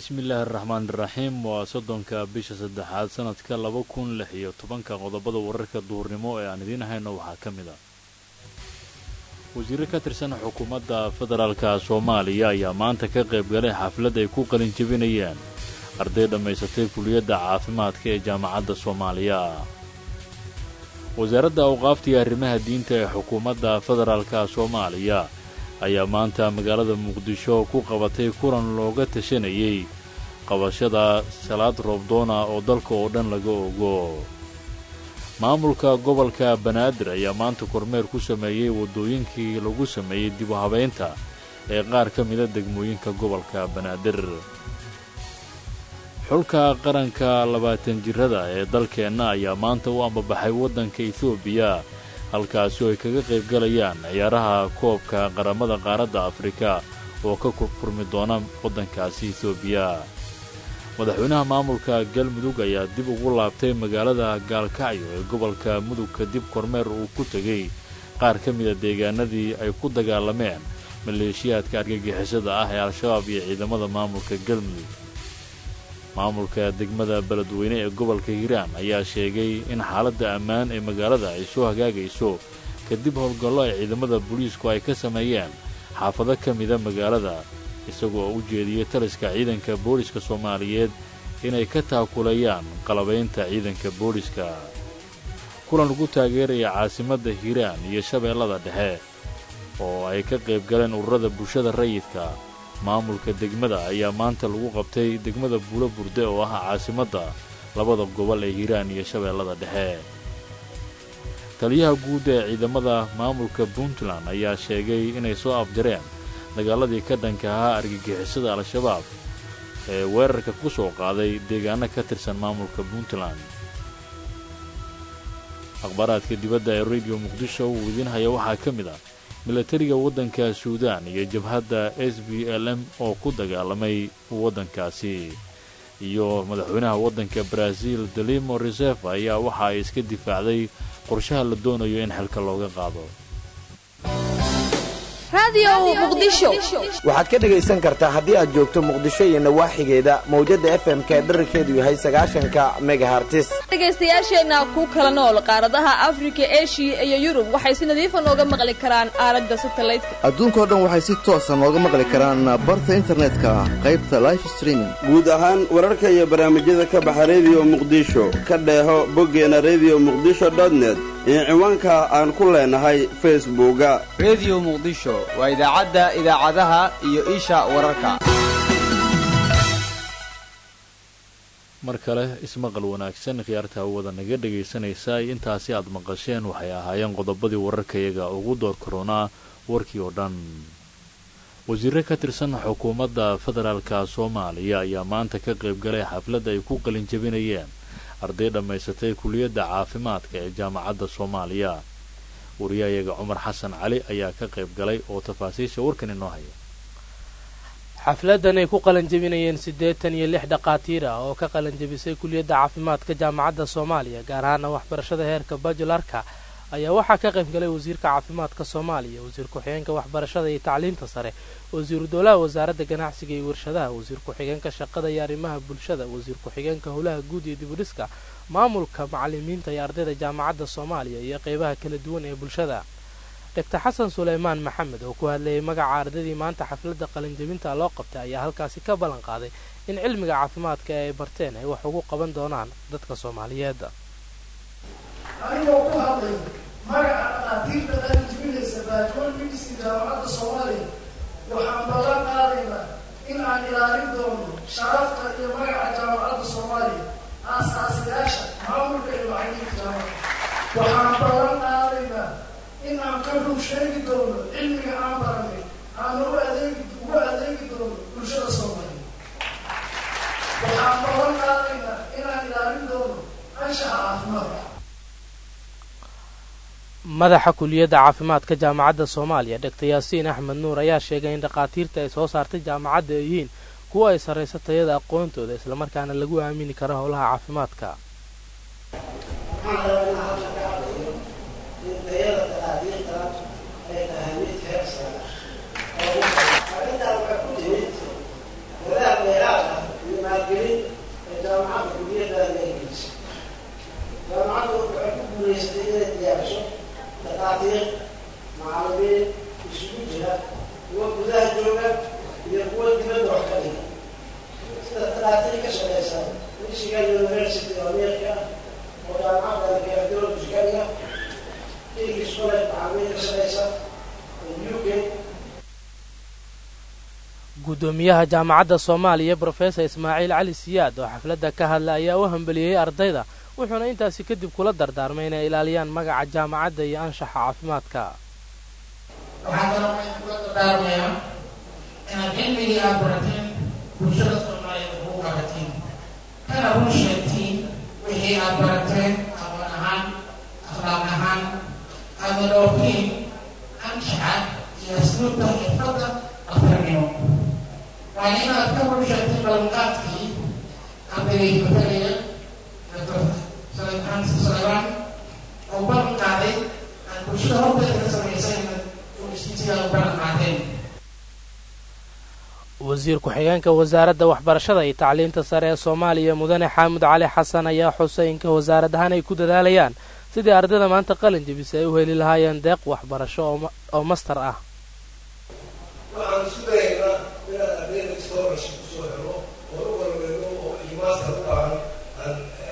bismillaahi araxmaan iraxiim waa soddonka bisha saddexaad sanadka laba kun lix iyo tobanka qodobada wararka duhurnimo ee aan idiin hayno waxaa ka mid a wasiirro ka tirsan xukuumadda federaalka soomaaliya ayaa maanta ka qayb galay xaflad ay ku qalin jebinayeen arday dhammaysatay kuliyadda caafimaadka ee jaamacadda soomaaliya wasaaradda awqaafta iyo arrimaha diinta ee xukuumadda federaalka soomaaliya ayaa maanta magaalada muqdisho ku qabatay kulan looga tashanayay qabashada salaad roobdoona oo dalka oo dhan laga ogo maamulka gobolka banaadir ayaa maanta kormeer ku sameeyey waddooyinkii lagu sameeyey dib u habaynta ee qaar ka mida degmooyinka gobolka banaadir xulka qaranka labaatan jirada ee dalkeenna ayaa maanta u ambabaxay waddanka etoobiya halkaasi oo ay kaga qayb galayaan ciyaaraha koobka qaramada qaaradda afrika oo ka furmi doona waddankaasi etoobiya madaxweynaha maamulka galmudug ayaa dib ugu laabtay magaalada gaalkacyo ee gobolka mudug kadib kormeer uu ku tegey qaar ka mida deegaanadii ay ku dagaalameen maleeshiyaadka argagixisada ah ee al-shabaab iyo ciidamada maamulka galmudug maamulka degmada beledweyne ee gobolka hiiraan ayaa sheegay in xaaladda ammaan ee magaalada ay soo hagaagayso kadib howlgallo ay ciidamada booliisku ay ka sameeyeen xaafado ka mida magaalada isagoo u jeediyey taliska ciidanka booliska soomaaliyeed inay ka taakulayaan qalabaynta ciidanka booliska kulan lagu taageeraya caasimadda hiiraan iyo shabeellada dhexe oo ay ka qayb galeen ururada bulshada rayidka maamulka degmada ayaa maanta lagu qabtay degmada buulo burde oo ah caasimadda labada gobol ee hiiraan iyo shabeellada dhexe taliyaha guud ee ciidamada maamulka puntland ayaa sheegay inay soo afjareen dagaaladii ka dhanka ahaa argagixisada al-shabaab ee weerarka ku soo qaaday deegaano ka tirsan maamulka puntland akhbaaraadka dibadda ee rediyo muqdisho uu idiin haya waxaa ka mid ah milatariga waddanka suudaan iyo jabhadda s b l m oo ku dagaalamay waddankaasi iyo madaxweynaha waddanka baraaziil delimo reserve ayaa waxa ay iska difaacday qorshaha la doonayo in xilka looga qaado waxaad ka dhegaysan kartaa haddii aad joogto muqdisho iyo nawaaxigeeda mawjadda f m ka dherarkeedu yahay sagaashanka megahartis dhegaystayaasheenna ku kala nool qaaradaha afrika eshiya iyo yurub waxay si nadiifa nooga maqli karaan aalada satalaydka adduunkao dhan waxay si toosa nooga maqli karaan barta internetka qaybta life streaming guud ahaan wararka iyo barnaamijyada ka baxa rediyo muqdisho ka dheeho boggeena rediyo muqdisho dotnet iyo ciwaanka aan ku leenahay facebooka rediyo muqdisho waa idaacadda idaacadaha iyo isha wararka mar kale ismaqal wanaagsan khiyaarta hawada naga dhegaysanaysa intaasi aad maqasheen waxay ahaayeen qodobadii wararkayaga ugu door koronaa warkii oo dhan wasiirre ka tirsan xukuumadda federaalka soomaaliya ayaa maanta ka qayb galay xaflad ay ku qalin jebinayeen arday dhammaysatay kuliyadda caafimaadka ee jaamacadda soomaaliya wariyahayaga cumar xasan cali ayaa ka qayb galay oo tafaasiisha warkan inoo haya xafladan ay ku qalanjebinayeen siddeetan iyo lix dhaqaatiir ah oo ka qalanjebisay kuliyadda caafimaadka jaamacadda soomaaliya gaar ahaana waxbarashada heerka bajularka ayaa waxaa ka qayb galay wasiirka caafimaadka soomaaliya wasiir ku-xigeenka waxbarashada iyo tacliinta sare wasiiru dowlaha wasaaradda ganacsiga iyo warshadaha wasiir ku-xigeenka shaqada iyo arrimaha bulshada wasiir ku-xigeenka howlaha guud iyo dibudhiska maamulka macalimiinta iyo ardayda jaamacadda soomaaliya iyo qeybaha kala duwan ee bulshada doctor xasan suleymaan maxamed oo ku hadlayay magaca ardaydii maanta xafladda qalinjebinta loo qabtay ayaa halkaasi ka ballan qaaday in cilmiga caafimaadka ee ay barteen ay wax ugu qaban doonaan dadka soomaaliyeed anigoo ku hadlay magaca dhaqaatiirta qalinjebinaysa baajwan midisi jaamacadda soomaaliya waxaan ballan qaadaynaa in aan ilaalin doono sharafta iyo magaca jaamacadda soomaaliya aasaasiyaasha maamulka iyo macalimiinta jaamacadda waxaan ballan qaadaynaa in aan ka rug sheegi doono cilmiga aan baranay aan ugu adeegi ugu adeegi doono bulshada soomaaliya waxaan ballan qaadaynaa inaan ilaalin doono anshaxa caafimaadka madaxa kuliyadda caafimaadka jaamacadda soomaaliya doctor yaasiin axmed nuur ayaa sheegay in dhakhaatiirta ay soo saartay jaamacadda ay yihiin kuwa ay sarrayso tayada aqoontooda islamarkaana lagu aamini karo howlaha caafimaadka maalgelin ee jaamacadda kuliyadaada ay gelisay jaamacaddu waxay ku guulaysatay inay diyaariso dakaatiir macallimiin isugu jira kuwa gudaha jooga iyo kuwa dibadda wax ka dhiga sida dakaatiir ka shaqeysa michigan university oo america oo jaamacadda cardiology ka dhiga english college macallimiin ka shaqeysa uk guddoomiyaha jaamacadda soomaaliya brofesor ismaaciil cali siyaad oo xafladda ka hadla ayaa u hambeliyey ardayda wuxuuna intaasi kadib kula dardaarmay inay ilaaliyaan magaca jaamacadda iyo anshaxa caafimaadka waxaan kaloo kula dardaarmayaa inaad cilmigii aad barateen bulshada soomaaliyeed ugu qabatiin kana run sheegtiin wixii aad barateen aqoon ahaan akhlaaq ahaan aada dhowrtiin anshaxa iyo asluubta xirfadda afarnimo waa inaad ka run sheegtiin ballanqaadkii ardaygay matalaya doctor francis sullivan oo ballan qaaday aan bulshada horteeda ka samaysayna uistiisigaa u ballan qaadeen wasiir ku-xigeenka wasaaradda waxbarashada iyo tacliinta sare ee soomaaliya mudane xaamud cali xasan ayaa xusay inka wasaarad ahaan ay ku dadaalayaan sidii ardayda maanta qalin jebisa ay u heli lahaayeen deeq waxbarasho oo master ah waxaan isku dayaynaa inaan ardayda scholarship kusoo helo oo u walweyno oo iyo master u baahan aan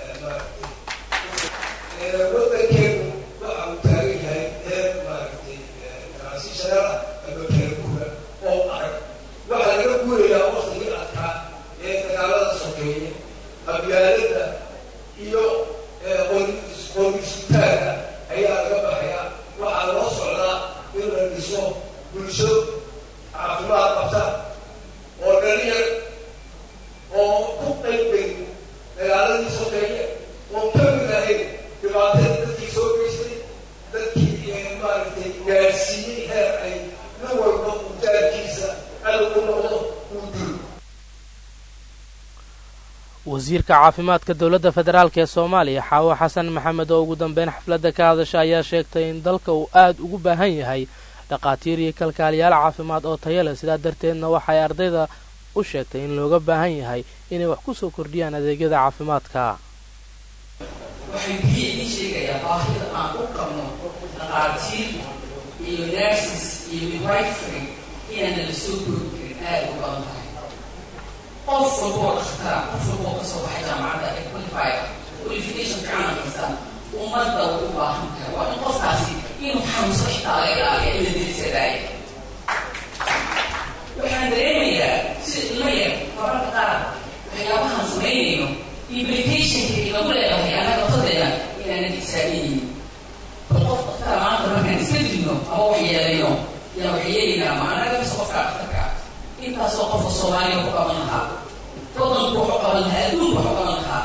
maaragtay waddankeenu waxa uu taagan yahay heer maaragtay transitional ah ama kalaguura oo adag waxaa laga guurayaa waktigii adkaa ee dagaalada sokeeye qabyaaladda iyo qorisitaanka ayaa laga baxayaa waxaa loo socdaa in la dhiso bulsho caafimaad qabta oo dhalinyar oo ku qaybay dagaaladii sokeeye oo ka mid ahayd dhibaatadii dadkii soo geystay dadkii maaragtay gaarsiiyey heer ay nin walba utaarkiisa cadow u noqdo uu dilo wasiirka caafimaadka dowladda federaalk ee soomaaliya xaawo xasan maxamed oo ugu dambeyn xafladda ka hadasha ayaa sheegtay in dalka uu aad ugu baahan yahay dhaqaatiir iyo kalkaaliyaal caafimaad oo taya leh sidaa darteedna waxay ardayda u sheegtay in looga baahan yahay inay wax ku soo kordhiyaan adeegyada caafimaadka waxay biyo idiin sheegayaa baahida aan u qabno dhaqaatiir iyo nurses iyo midwifery inaana la soo koobi karin aad u badan tahay qof walboo dhakhtara qof walboo kasoo baxay jaamacadda ee qualifier qualification fiican haysta ummadda way u baahan tahay waa in qofkaasi inuu xanuunsan xitaa laga ilaaliya in la dirisadaayo waxaan dareemayaa sida ilma yar mararka qaar waxyaabahaan samaynayno implicationka lagu leedahay annaga laftadeena inaanan xisaabinaynin bal qof dhaktara maanta markaan iska dilno ama wax yeelayno yaa wax yeelaynaa ma annaga mise qofka dhakhtarka intaasoo qofka soomaaliya ku qaban lahaa wadanku waxu qaban lahaa adduunku waxu qaban lahaa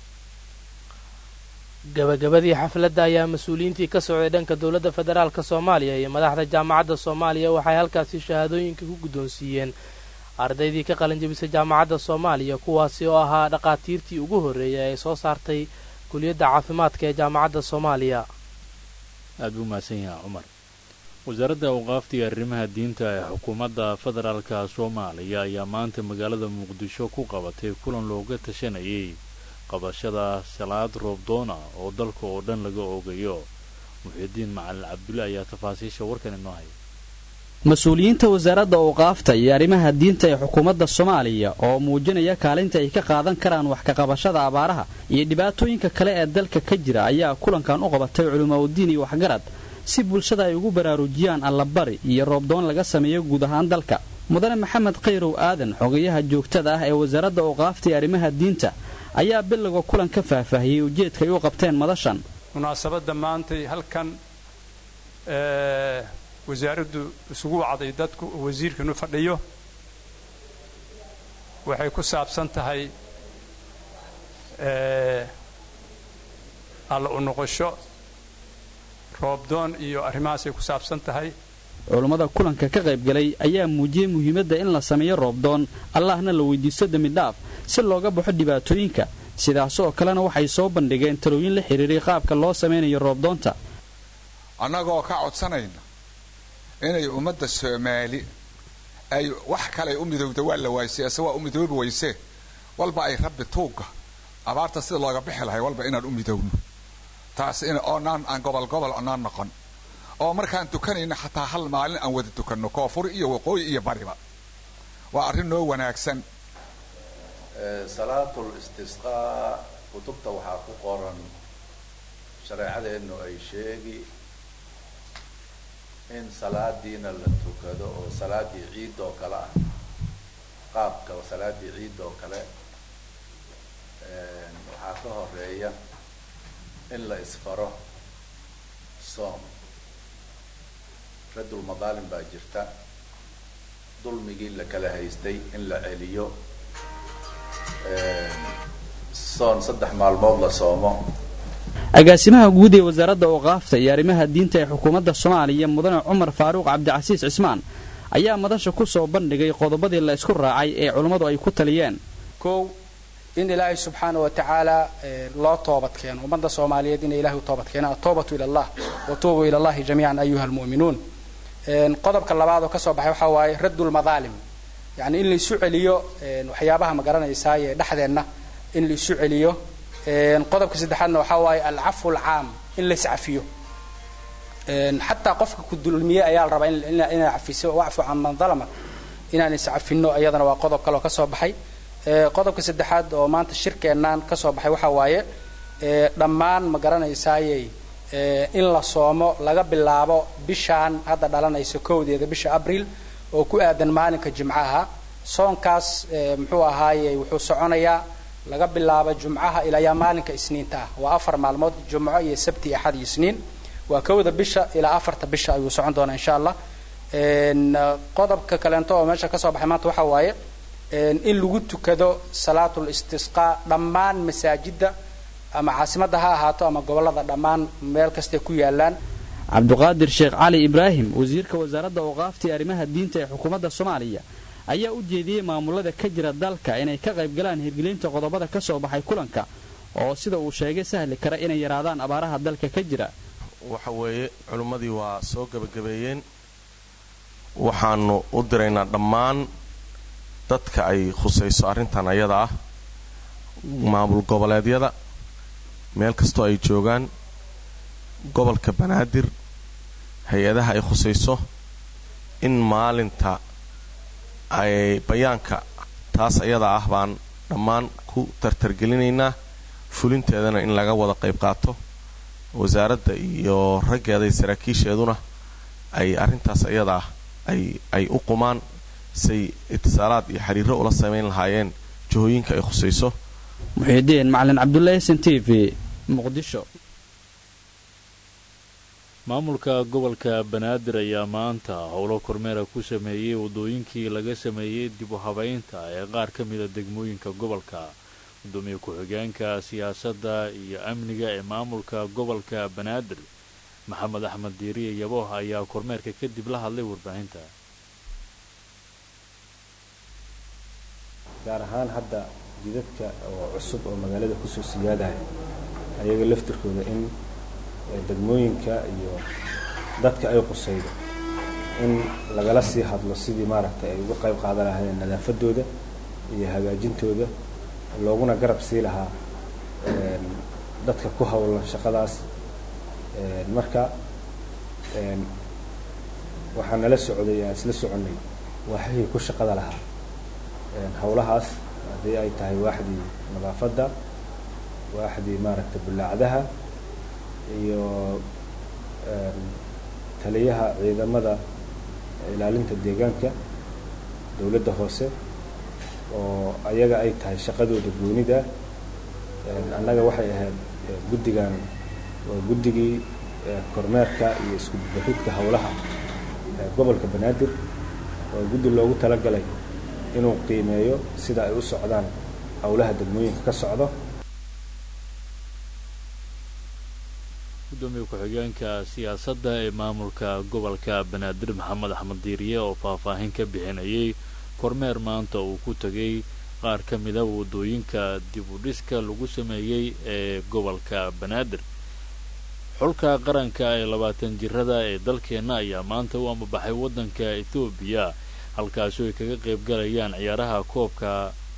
gabagabadii xafladda ayaa mas-uuliyiintii ka socday dhanka dowladda federaalk soomaaliya iyo madaxda jaamacadda soomaaliya waxay halkaasi shahaadooyinka ku guddoonsiiyeen ardaydii ka qalin jebisay jaamacadda soomaaliya kuwaasi oo ahaa dhaqaatiirtii ugu horreeyay ee soo saartay kuliyadda caafimaadka ee jaamacadda soomaaliya aad buu mahadsan yahaa cumar wasaaradda awqaafta iyo arrimaha diinta ee xukuumadda federaalka soomaaliya ayaa maanta magaalada muqdisho ku qabatay kulan looga tashanayay qabashada salaad roobdoona oo dalka oo dhan laga oogayo muxiidiin macalin cabdulle ayaa tafaasiisha warkan inoo haya mas-uuliyiinta wasaaradda awqaafta iyo arrimaha diinta ee xukuumadda soomaaliya oo muujinaya kaalinta ay ka qaadan karaan wax kaqabashada abaaraha iyo dhibaatooyinka kale ee dalka ka jira ayaa kulankan u qabatay culimaauddiin iyo waxgarad si bulshada ay ugu baraarujiyaan allabari iyo roobdoon laga sameeyo guud ahaan dalka mudane maxamed khayrow aadan xogayaha joogtada ah ee wasaaradda awqaafta iyo arrimaha diinta ayaa bilowga kulan ka faahfaahiyey ujeedka ay u qabteen madashan munaasabadda maantay halkan wasaaraddu isugu wacday dadku oo wasiirkanu fadhiyo waxay ku saabsan tahay alla u noqosho roobdoon iyo arrimahaasay ku saabsan tahay culummada kulanka ka qaybgalay ayaa muujiyey muhiimadda in la sameeyo roobdoon allahna la weydiisto dembidhaaf si looga baxo dhibaatooyinka sidaas oo kalena waxay soo bandhigeen talooyin la xidhiiray qaabka loo samaynayo roobdoonta annagoo ka codsanayna inay ummadda soomaali ay wax kaley u midowda waa la waayse ase waa u midoobi wayse walba ay rabbi tuugga abaarta sida looga bixi lahay walba inaan u midowno taas in oonaan aan gobol gobol onaan noqon oo markaan tukanayna xataa hal maalin aan wada tukanno koonfur iyo waqooyi iyo bariba waa arrin noo wanaagsan salaatul istisqaa kutubta waxaa ku qoran shareecadeennu ay sheegi in salaadiina la tukado oo salaadii ciid oo kale ah qaabka salaadii ciid oo kale waxaa ka horeeya in la isfaro soom raddul madaalim baa jirta dulmigii la kala haystay in la celiyo soon saddex maalmood la soomo agaasimaha guud ee wasaaradda awqaafta iyo arrimaha diinta ee xukuumadda soomaaliya mudane cumar faaruuq cabdicasiis cismaan ayaa madasha ku soo bandhigay qodobadii la isku raacay ee culummadu ay ku taliyeen kow in ilaahay subxaana wa tacaala loo toobad keeno ummadda soomaaliyeed inay ilahay u toobad keenaan atoobatu ila allah wa tuubuu ila allahi jamiican ayuha almu'minuun qodobka labaad oo ka soo baxay waxaa waaye raddulmadaalim yacni in la isu celiyo waxyaabaha ma garanaysaa ee dhexdeenna in la isu celiyo qodobka saddexaadna waxaa waaye alcafu alcaam in la iscafiyo xataa qofka ku dulmiye ayaa la rabaa inaa cafiso wacfu can man dalama inaan iscafino iyadana waa qodob kale oo ka soo baxay qodobka saddexaad oo maanta shirkeennan ka soo baxay waxaa waaye dhammaan ma garanaysaaye in la soomo laga bilaabo bishaan hadda dhalanaysa kowdeeda bisha abriil oo ku aadan maalinka jimcaha soonkaas muxuu ahaaye wuxuu soconayaa laga bilaabo jumcaha ilaa maalinka isniinta ah waa afar maalmood jumco iyo sabti axad iyo isniin waa kowda bisha ilaa afarta bisha ayuu socon doonaa insha allah qodobka kaleento oo meesha kasoo baxay maanta waxaa waaye in lagu tukado salaatul istisqaa dhammaan masaajidda ama caasimadda ha ahaato ama gobollada dhammaan meel kastay ku yaalaan cabduqaadir sheekh cali ibraahim wasiirka wasaaradda awqaafta iyo arrimaha diinta ee xukuumadda soomaaliya ayaa u jeediyey maamulada ka jira dalka inay ka qayb galaan hirgelinta qodobada ka soo baxay kulanka oo sida uu sheegay sahli kara inay yaraadaan abaaraha dalka ka jira waxa weeye culimmadii waa soo gebagabeeyeen waxaannu u diraynaa dhammaan dadka ay khusayso arrintan ayada ah maamul goboleedyada meel kastoo ay joogaan gobolka banaadir hay-adaha ay khusayso in maalinta ay bayaanka taas ayada ah baan dhammaan ku tartargelinaynaa fulinteedana in laga wada qayb qaato wasaaradda iyo raggeeda iyo saraakiisheeduna ay arrintaas ayada ah ay ay u qumaan say itisaalaad iyo xiriiro ula samayn lahaayeen jihooyinka ay khusayso muxiidiin macalin cabdullaahi s n t v muqdisho maamulka gobolka banaadir ayaa maanta howlo kormeera ku sameeyey waddooyinkii laga sameeyey dib u habaynta ee qaar ka mida degmooyinka gobolka gudoomiye ku-xigeenka siyaasadda iyo amniga ee maamulka gobolka banaadir maxamed axmed diiriye yabooh ayaa kormeerka kadib la hadlay warbaahinta gaar ahaan hadda jidadka oo cusub oo magaalada kusoo siyaadaya ayaga laftirkooda in degmooyinka iyo dadka ay qusaydo in lagala sii hadlo sidii maaragtay ay uga qayb qaadan lahaayeen nadaafadooda iyo hagaajintooda looguna garab sii lahaa dadka ku howlan shaqadaas marka waxaa nala socday aan isla soconnay waaxihii ku shaqada lahaa howlahaas haddii ay tahay waaxdii nadaafadda waaxdii maaragtay bullaacdaha iyo taliyaha ciidamada ilaalinta deegaanka dowladda hoose oo ayaga ay tahay shaqadooda goonida annaga waxay ahayd guddigan waa guddigii kormeerka iyo isku baxidka howlaha gobolka banaadir waa guddi loogu talagalay inuu qiimeeyo sida ay u socdaan howlaha degmooyinka ka socdo gudoomiye ku-xigeenka siyaasadda ee maamulka gobolka banaadir maxamed axmed diiriye oo faahfaahin ka bixinayay kormeer maanta uu ku tegay qaar ka mida waddooyinka dib u dhiska lagu sameeyey ee gobolka banaadir xulka qaranka ee labaatan jirada ee dalkeenna ayaa maanta u ambabaxay waddanka ethoobiya halkaasoo ay kaga qayb galayaan ciyaaraha koobka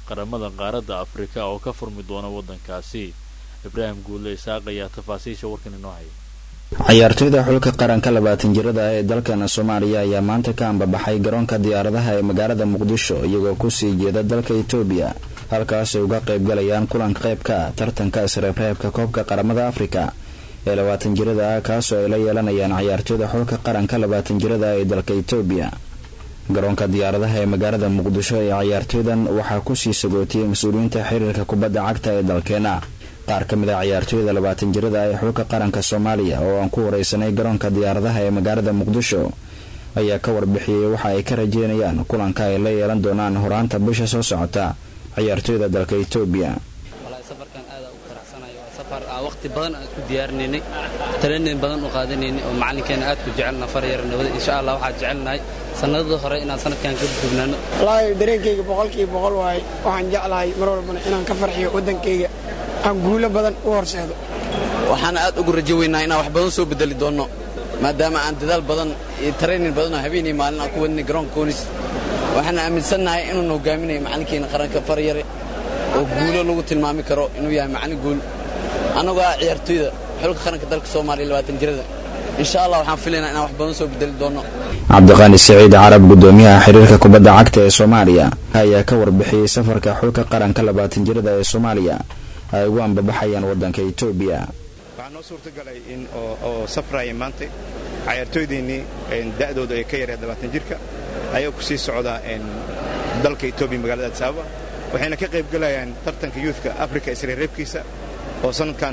qaramada qaaradda afrika oo ka furmi doona waddankaasi ibraahim guulle isaaq ayaa tafaasiisha warkan inoo haya ciyaartoyda xulka qaranka labaatan jirada ee dalkana soomaaliya ayaa maanta ka ambabaxay garoonka diyaaradaha ee magaalada muqdisho iyagoo kusii jeeda dalka etoobiya halkaas ay uga qayb galayaan kulanka qaybka ah tartanka isreebreebka koobka qaramada afrika ee labaatan jirada ah kaasoo ay la yeelanayaan ciyaartoyda xulka qaranka labaatan jirada ee dalka etoobiya garoonka diyaaradaha ee magaalada muqdisho ee ciyaartoydan waxaa kusii sagootiyey mas-uuliyiinta xiriirka kubadda cagta ee dalkeena qaar ka mid a ciyaartoyda labaatan jirada ee xulka qaranka soomaaliya oo aan ku wareysanay garoonka diyaaradaha ee magaalada muqdisho ayaa ka warbixiyey waxa ay ka rajeynayaan kulanka ay la yeelan doonaan horaanta bisha soo socota ciyaartoyda dalka etoobiya safarkan aada ugu faraxsanayo waa safar aan waqti badan aan isku diyaarinaynay taleenin badan u qaadanaynay oo macalinkeena aad ku jecelna far yar nabada insha allah waxaan jecelnahay sanadada hore inaan sanadkan ka dubnaano wallaahi dareenkayga boqolkiiba boqol waaye waxaan jeclahay mar walbana inaan ka farxiyo waddankayga aan guulo badan u horseedo waxaan aad ugu rajo weynaa inaan wax badan soo bedeli doonno maadaama aan dadaal badan iyo taraynin badan oo habeenii maalin aan ku wadnay garoonka koonis waxaan aaminsannahay inuuna hogaaminayo macalinkeena qaranka faryare oo guulo lagu tilmaami karo inuu yahay macallin guul annagoo ah ciyaartoyda xulka qaranka dalka soomaaliya labaatan jirada insha allah waxaan filaynaa inaan wax badan soo bedeli doonno cabdiqaani siciid carab gudoomiyaha xiriirka kubadda cagta ee soomaaliya ayaa ka warbixiyey safarka xulka qaranka labaatan jirada ee soomaaliya ay ugu ambabaxayaan waddanka etoobiya waxaa noo suurtagalay in oo safraya maanta cayaartooydeennii da'dooda ay ka yaree labaatan jirka ayaa ku sii socdaa dalka etoobiya magaalada adsaaba waxayna ka qayb galayaan tartanka yuudka afrika isreereebkiisa oo sannadkan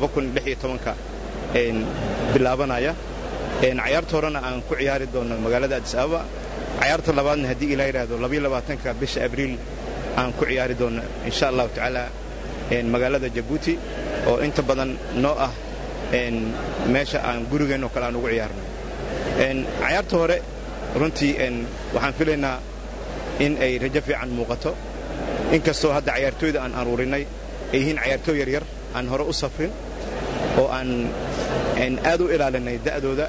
ka bilaabanaya cayaarta horena aan ku ciyaari doonno magaalada adis ababa cayaarta labaadna haddii ilaa yidhaahdo ka bisha abriil aan ku ciyaari doonno insha allahu tacaala magaalada jabuuti oo inta badan noo ah meesha aan gurigeenno kale aan ugu ciyaarno cayaarta hore runtii waxaan filaynaa in ay rajo fiican muuqato inkastoo hadda cayaartooyda aan aruurinay ay yihiin cayaartooy yaryar aan hore u safrin oo aan aad u ilaalinay da'dooda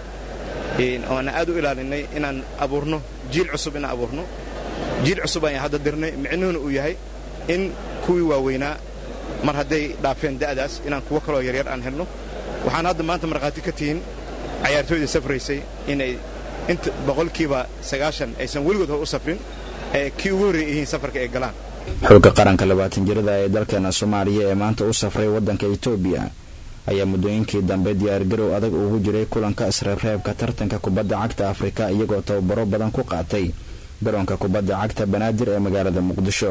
oo aan aad u ilaalinay inaan abuurno jiil cusub inaan abuurno jiil cusub ayaan hadda dirnay micnuhuna uu yahay in kuwii waaweynaa mar hadday dhaafeen da'daas inaan kuwo kaloo yaryar aan helno waxaan hadda maanta markhaati ka tihiin cayaartooydii safraysay inay inta boqolkiiba sagaashan aysan weligood hor u safrin ee kii ugu horreey yihiin safarka ay galaan xulka qaranka labaatan jirada ee dalkeena soomaaliya ee maanta u safray waddanka etoobiya ayaa muddooyinkii dambe diyaargarow adag ugu jiray kulanka isreebreebka tartanka kubadda cagta afrika iyagoo tababaro badan ku qaatay garoonka kubadda cagta banaadir ee magaalada muqdisho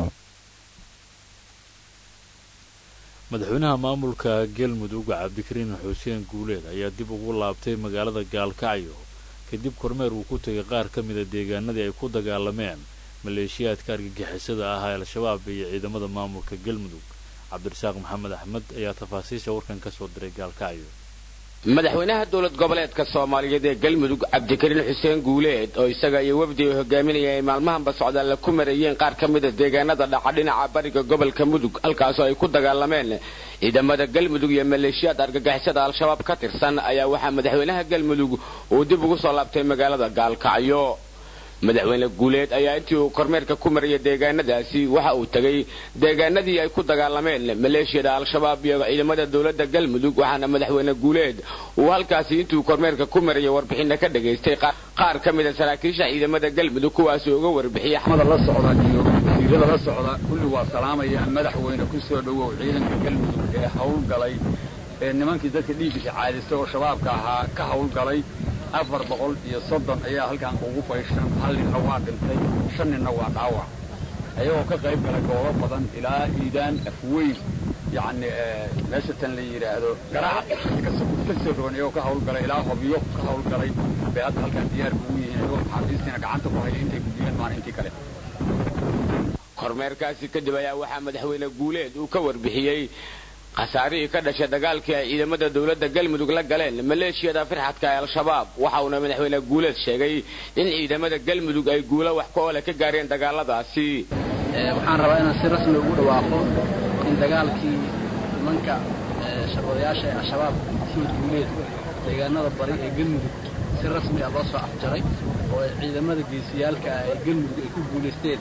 madaxweynaha maamulka galmudug cabdikariin xuseen guuleed ayaa dib ugu laabtay magaalada gaalkacyo kadib kormeer uu ku tegay qaar ka mida deegaanadii ay ku dagaalameen maleeshiyaadka argagixisada ah ee al-shabaab iyo ciidamada maamulka galmudug cabdirasaaq maxamed axmed ayaa tafaasiisha warkan ka soo diray gaalkacyo madaxweynaha dowlad goboleedka soomaaliyeed ee galmudug cabdikariin xuseen guuleed oo isaga iyo wafdi ay hogaaminaya ay maalmahanba socdaalla ku marayeen qaar ka mida deegaanada dhaca dhinaca bariga gobolka mudug halkaasoo ay ku dagaalameen ciidamada galmudug iyo maleeshiyaad argagixisada al-shabaab ka tirsan ayaa waxaa madaxweynaha galmudug uu dib ugu soo laabtay magaalada gaalkacyo madaxweyne guuleed ayaa intii uu kormeerka ku marayay deegaanadaasi waxa uu tegey deegaanadii ay ku dagaalameen maleeshiyada al-shabaab iyo ciidamada dowladda galmudug waxaana madaxweyne guuleed uu halkaasi intuu kormeerka ku marayay warbixinna ka dhagaystay qaar ka mida saraakiisha ciidamada galmudug kuwaasi uga warbixiyay la socda iyo wasiirada la socda kulli waa salaamayaan madaxweyne ku soo dhowow ciidanka galmudug ee howlgalay ee nimankii dadka dhiigisa caadistay oo shabaabka ahaa ka howlgalay afar boqol iyo soddon ayaa halkan ugu fayshan hal ninna waa dhintay shan ninna waa dhaawac ayagoo ka qayb galay goobo badan ilaa iidaan afweyn yacni meesha tan la yidhaahdo garaac ka soo rogan iyagoo ka hawlgalay ilaa hobyo ka hawlgalay bay hadda halkan diyaar ugu yihiin iyagoo maxaabiistiina gacanta ku haya intay gudiyeen maalintii kale kormeerkaasi kadib ayaa waxaa madaxweyne guuleed uu ka warbixiyey khasaarihii ka dhashay dagaalkii ay ciidamada dowladda galmudug la galeen maleeshiyada firxadka ee al-shabaab waxa uuna madaxweyne guuleed sheegay in ciidamada galmudug ay guulo wax ka ole ka gaareen dagaaladaasi waxaan rabaa inaan si rasmi ugu dhawaaqo in dagaalkii nimanka shaqoodayaasha ee al-shabaab siid guuleed deegaanada bari ee galmudug si rasmi ah loo soo afjaray oo ay ciidamada geesiyaalka ah ee galmudug ay ku guulaysteen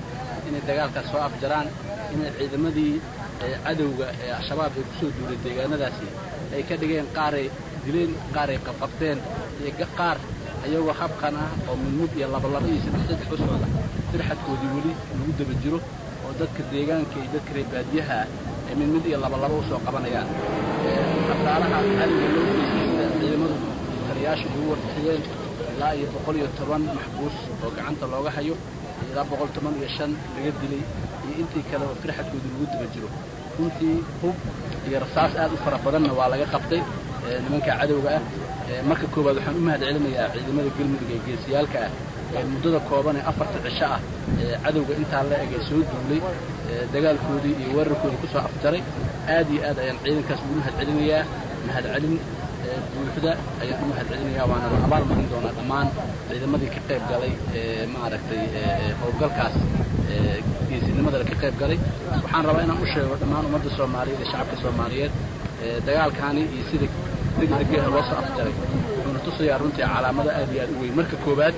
inay dagaalkaas soo afjaraan inay ciidamadii cadowga ee al-shabaab ay ku soo duulay deegaanadaasi ay ka dhigeen qaaray dileen qaaray qabqabteen iyo qaar ayagoo habkan ah oo midmid iyo labalaba iyo saddex saddex u socda firxadkoodii weli lagu daba jiro oo dadka deegaanka iyo dadka reer baadiyaha ah ay midmid iyo labalaba u soo qabanayaan khasaaraha cadowga loo geystay sida ciidamadu taliyaasha ugu warbixiyeen ilaa iyo boqol iyo toban maxbuus oo gacanta looga hayo ilaa boqol toban iyo shan laga dilay iyo intii kale oo firxadkoodii lagu daba jiro runtii hub iyo rasaas aad u fara badanna waa laga qabtay nimanka cadowga ah marka koowaad waxaan u mahad celinayaa ciidamada galmudug ee geesiyaalka ah ee muddada kooban ee afarta cisho ah ee cadowga intaa la eg ee soo duulay dagaalkoodii iyo weerarkoodii ku soo afjaray aad iyo aad ayaan ciidankaas ugu mahad celinayaa mahad celin buuxda ayaan u mahad celinayaa waana la abaal marin doonaa dhammaan ciidamadii ka qayb galay ee maaragtay howlgalkaas geesinimada ka qayb galay waxaan rabaa inaan u sheego dhammaan ummadda soomaaliyeed ee shacabka soomaaliyeed dagaalkaani iyo sida degdegeha loo soo afjaray wuxuuna tusayaa runtii calaamado aad iyo aad u weyn marka koowaad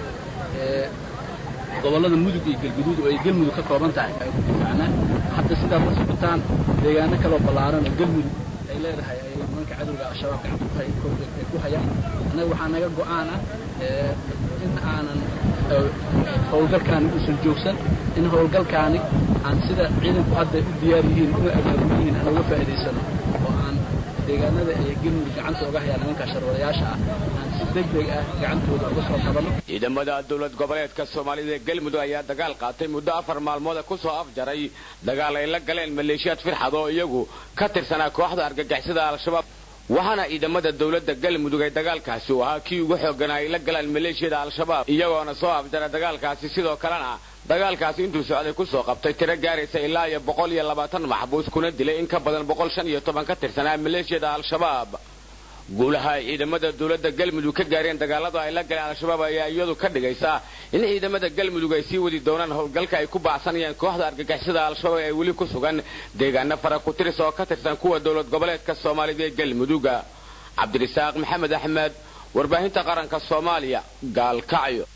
gobollada mudug iyo galguduud oo ay galmudug ka kooban tahay ay ku difaacnaan hadda sidaad la socotaan deegaano kaloo ballaaran oo galmudug ay leedahay ay nimanka cadowga al-shabaab gacanta ay ku hayaan annaga waxaa naga go'aan ah in aanan howlgalkaani uusan joogsan in howlgalkaani aan sida ciidanku hadda u diyaar yihiin una abaabulan yihiin aan uga faa'iidaysano oo aan deegaanada ay galmudug gacanta uga hayaan nimanka sharwadayaasha ah aan si degdeg ah gacantooda uga soo qabanno ciidamada dowlad goboleedka soomaalida ee galmudug ayaa dagaal qaatay muddo afar maalmooda ku soo afjaray dagaal ay la galeen maleeshiyaad firxad oo iyagu ka tirsanaa kooxda argagixisada al-shabaab waxaana ciidamada dowladda galmudug ay dagaalkaasi u ahaa kii ugu xooganaa ay la galaan maleeshiyada al-shabaab iyagoona soo afjara dagaalkaasi sidoo kalena dagaalkaasi intuu socday ku soo qabtay tiro gaaraysa ilaa iyo boqol iyo labaatan maxbuus kuna dilay in ka badan boqol shan iyo toban ka tirsanaa maleeshiyada al-shabaab guulaha ay ciidamada dowladda galmudug ka gaareen dagaalada ay la galeen al-shabaab ayaa iyadu ka dhigaysa in ciidamada galmudug ay sii wadi doonaan howlgalka ay ku baacsanayaan kooxda argagixisada al-shabaab ee weli ku sugan deegaano fara ku tiris oo ka tirsan kuwa dowlad goboleedka soomaalida ee galmuduga cabdirisaaq maxamed axmed warbaahinta qaranka soomaaliya gaalkacyo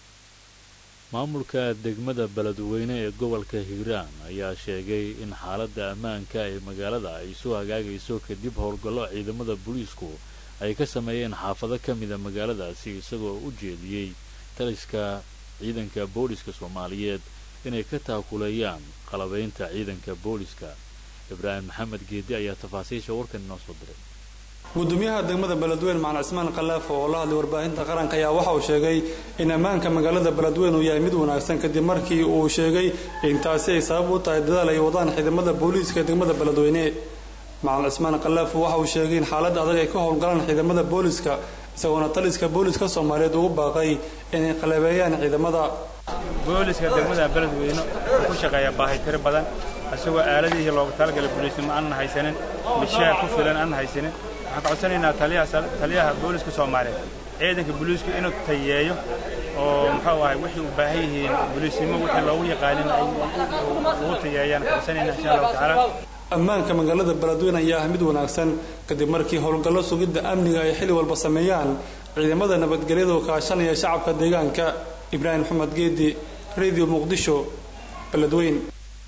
maamulka degmada beledweyne ee gobolka hiiraan ayaa sheegay in xaaladda ammaanka ee magaalada ay soo hagaagayso kadib howlgallo ciidamada booliisku ay ka sameeyeen xaafado ka mida magaaladaasi isagoo u jeediyey taliska ciidanka booliska soomaaliyeed inay ka taakuleeyaan qalabaynta ciidanka booliska ibraahim maxamed geedi ayaa tafaasiisha warkan inoo soo diray gudoomiyaha degmada beledweyne macalin cismaan khalaaf oo la hadlay warbaahinta qaranka ayaa waxa uu sheegay in ammaanka magaalada beledweyne uu yahay mid wanaagsan kadib markii uu sheegay in taasi ay sabab u tahay dadaal ay wadaan ciidamada booliiska ee degmada beledweyne macalin cismaan khalaaf waxa uu sheegay in xaalad adag ay ka howlgalaan ciidamada booliiska isagoona taliska booliiska soomaaliyeed ugu baaqay inay qalabeeyaan ciidamada booliska degmada beledweyne wuxuu ku shaqeeyaa baahi tiro badan isagoo aaladihii loogu talagalay booliisnimo aanan haysanin mishaar ku filan aanan haysanin waxaan ka codsanaynaa taliyaha booliska soomaaliyeed ciidanka booliisku inuu tayeeyo oo muxuu ahay wixii u baahan yihiin booliisnimo wixii loogu yaqaanin ay ugu tayeeyaan ka codsanaynaa insha allahu tacaala ammaanka magaalada beledweyne ayaa ah mid wanaagsan kadib markii howlgallo sugidda amniga ay xili walba sameeyaan ciidamada nabadgelyada oo kaashanaya shacabka deegaanka ibraahim maxamed geedi radio muqdisho beledweyn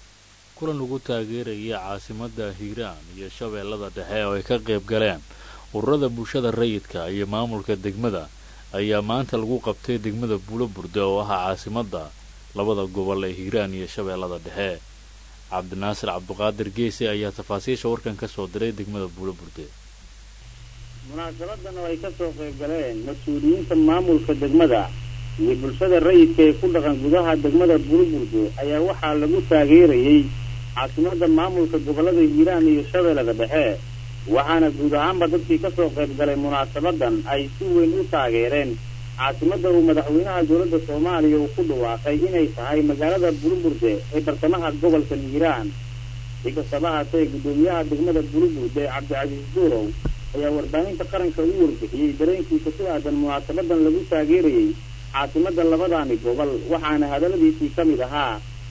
kulan ugu taageeraya caasimadda hiiraan iyo shabeellada dhexe oo ay ka qayb galeen ururada bulshada rayidka iyo maamulka degmada ayaa maanta lagu qabtay degmada buulo burde oo ah caasimadda labada gobol ee hiiraan iyo shabeellada dhexe cabdinaasir cabduqaadir geese ayaa tafaasiisha warkan ka soo diray degmada buulo burde munaasabadan oo ay ka soo qayb galeen mas-uuliyiinta maamulka degmada iyo bulshada rayidka ee ku dhaqan gudaha degmada burburdo ayaa waxaa lagu taageerayey caasimada maamulka gobollada hiiraan iyo shabeellada dhexe waxaana guud ahaanba dadkii ka soo qayb galay munaasabadan ay si weyn u taageereen caasimada uu madaxweynaha dowladda soomaaliya uu ku dhawaaqay inay tahay magaalada buruburde ee bartamaha gobolka hiiraan si kastaba haatee guddoomiyaha degmada buruburde cabdicasiis duurow ayaa warbaahinta qaranka u warbixiyey dareenkiisa ku aadan munaasabadan lagu taageerayey caasimada labadaani gobol waxaana hadaladiisii ka mid ahaa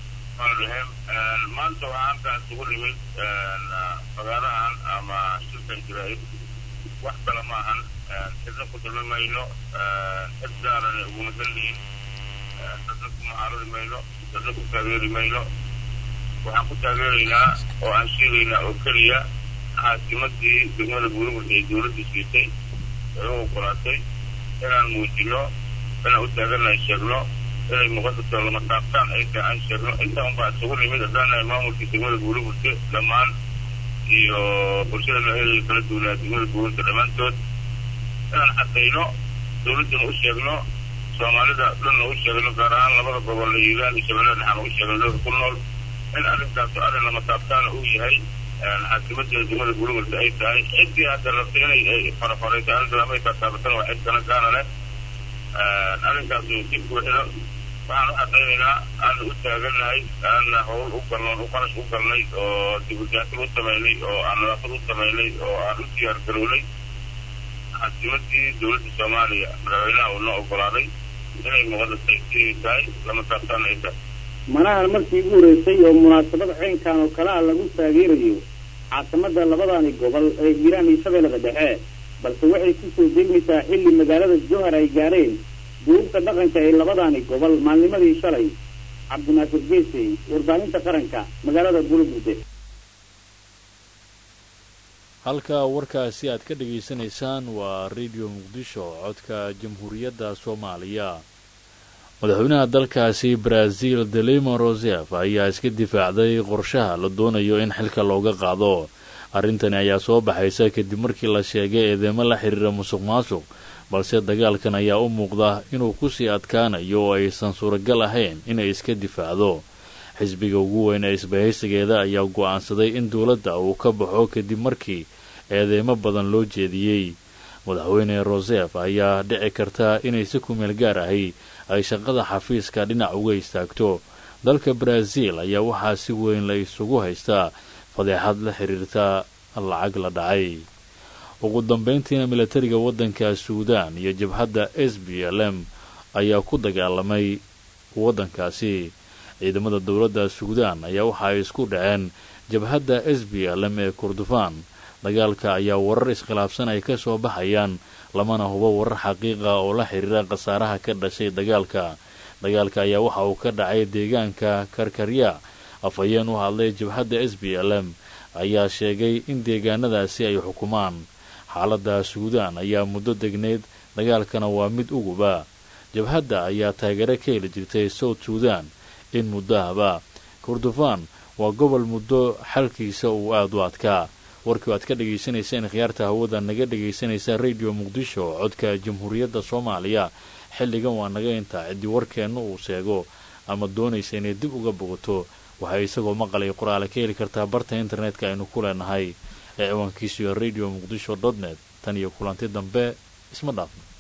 maanta waxaa halkaan isugu nimid fagaarahan ama shirkan jiraa'id wax kale ma ahan cidna ku dulmi mayno cid gaarana uguma dallihin dadna ku mucaaradi mayno dadna ku taageeri mayno waxaan ku taageeraynaa oo aan sheegaynaa oo keliya caasimadii degmada buurburta ee dowladda siisay ee u ogolaatay inaan muujino inaan u taagannahay sheegno inay muqadasoo lama taabtaan ay tahay aan sheegno intaa unbaa isugu nimid haddaanahay maamulkii degmada buurburta dhammaan iyo bulshada noocyada kala duwanaa degmada buurburta dhammaantood inaan caddayno dowladdana u sheegno soomaalida dhanna u sheegno gaar ahaan labada gobol la yiiraan iyo shabeellada dhexaan u sheegno dadka ku nool in arrinkaasu arrin lama taabtaana uu yahay caasimadda degmada buurburta ay tahay ciddii hadda rabtay inay ay farafarayso arrintan ama ay taataabatana waa cid kana gaana leh arrinkaasu si buuxda waxaan u caddaynaynaa aana u taagannahay aana howl u galnoon u qarash u galnay oo dibudaatil u samaynay oo aan nadaafad u samaynay oo aan u diyaar garownay caasimadii dowladda soomaaliya madaxweynaha uu noo ogolaaday inay muqadasay sidii tahay lama taabtaan ay tahay manahan markii ugu horeysay oo munaasabad ceynkan oo kale ah lagu taageerayo caasimada labadani gobol ee hiiraan iyo shabeellada dhexe balse waxay kusoo degmaysaa xilli magaalada jowhar ay gaareen duubka dhaqanka ee labadani gobol maalnimadii shalay cabdinaasir geesey warbaahinta qaranka magaalada buluburde halka warkaasi aad ka dhegaysanaysaan waa radio muqdisho codka jamhuuriyadda soomaaliya madaxweynaha dalkaasi brazil delimo rosef ayaa iska difaacday qorshaha la doonayo in xilka looga qaado arrintani ayaa soo baxaysa kadib markii la sheegay eedeymo la xiriira musuq maasuq balse dagaalkan ayaa u muuqda inuu kusii adkaanayo oo aysan suuragal ahayn inay iska difaacdo xisbiga ugu weyn ee isbahaysigeeda ayaa go'aansaday in dowladda uu ka baxo kadib markii eedeymo badan loo jeediyey madaxweyne rosef ayaa dhici karta inay si kumeel gaar ahi ay shaqada xafiiska dhinac uga istaagto dalka brazil ayaa waxaa si weyn la isugu haystaa fadeexad la xiriirta lacag la dhacay ugu dambayntiina milatariga waddanka suudaan iyo jabhadda s b l m ayaa ku dagaalamay waddankaasi ciidamada dowladda suudaan ayaa waxa ay isku dhaceen jabhadda s b l m ee kurdufaan dagaalka ayaa warar iskhilaafsan ay ka soo baxayaan lamana hubo warar xaqiiqa oo la xiriira khasaaraha ka dhashay dagaalka dagaalka ayaa waxa uu ka dhacay deegaanka karkarya afhayeen u hadlay jabhadda s b l m ayaa sheegay in deegaanadaasi ay xukumaan xaaladda suudaan ayaa muddo degnayd dagaalkana waa mid uguba jabhadda ayaa taageero ka heli jirtay south suudan in muddahaba kurdufaan waa gobol muddo xalkiisa uu aada u adkaa warkii aad ka dhagaysanayseen khiyaarta hawada naga dhagaysanaysa radio muqdisho codka jamhuuriyadda soomaaliya xilligan waa naga intaa ciddii warkeenna uu sheego ama doonaysa inay dib uga bogato waxay isagoo maqalay qoraale ka heli kartaa barta internetka aynu ku leenahay ee ciwaankiisu iyo radio muqdisho dot net tan iyo kulanti dambe isma dhaafno